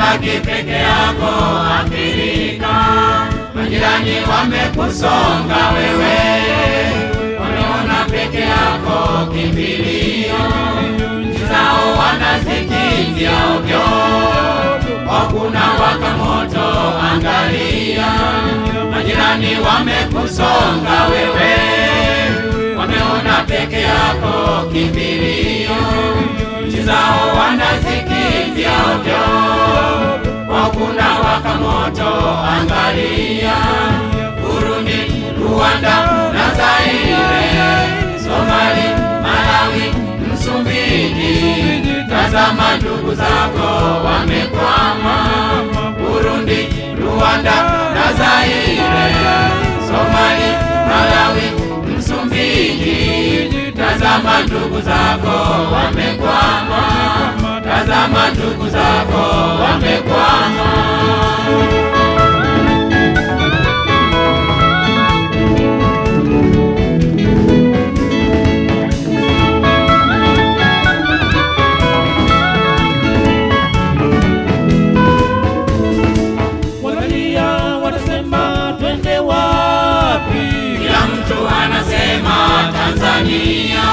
umebaki peke yako Afrika, majirani wamekusonga wewe, wameona peke yako kimbilio, nchi zao wanazikimbia ovyo, hakuna waka moto, angalia, majirani wamekusonga wewe, wameona peke yako kimbilio, nchi zao wanazikimbia ovyo, hakuna waka moto, angalia, Burundi, Rwanda na Zaire, Somali, Malawi, Msumbiji, tazama ndugu zako wamekwama, Burundi, Rwanda na Zaire, Somali, Malawi, Msumbiji, tazama ndugu zako wamekwama, tazama ndugu zako wamekwama. wanalia wanasema twende wapi? Kila mtu anasema Tanzania,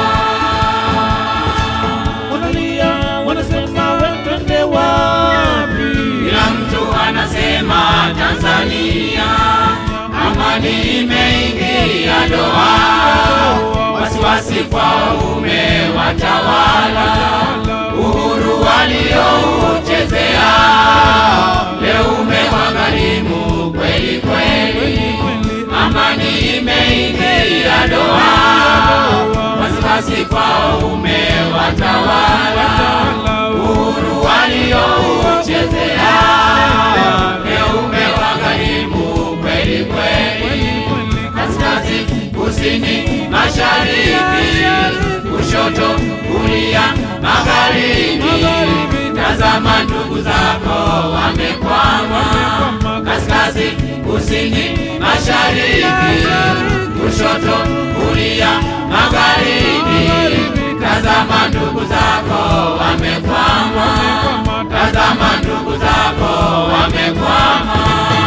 Wanalia wanasema we twende wapi? kila mtu anasema Tanzania, amani imeingia doa, wasiwasi kwao umewatawala, uhuru waliouchezea leo umewagharimu kweli kweli, amani imeingia doa, wasiwasi kwao umewatawala, uhuru waliouchezea leo umewagharimu kweli kweli, kaskazini, kusini, mashariki, kushoto, kulia, magharibi, tazama ndugu zako wamekwama, kaskazini, kusini, mashariki, kushoto, kulia, magharibi, tazama ndugu zako wamekwama, tazama ndugu zako wamekwama.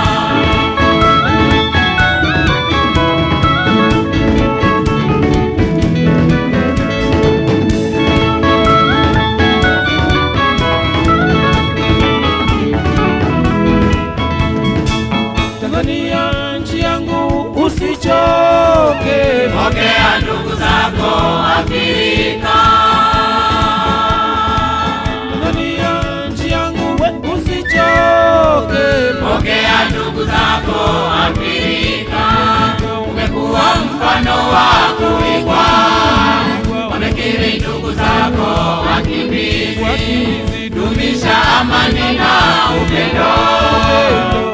Tanzania nchi yangu usichoke, Pokea ndugu zako Afrika, Tanzania nchi yangu we usichoke, pokea ndugu zako Afrika. Umekuwa mfano wa kuigwa, wamekiri ndugu zako wakimbizi. Dumisha amani na upendo,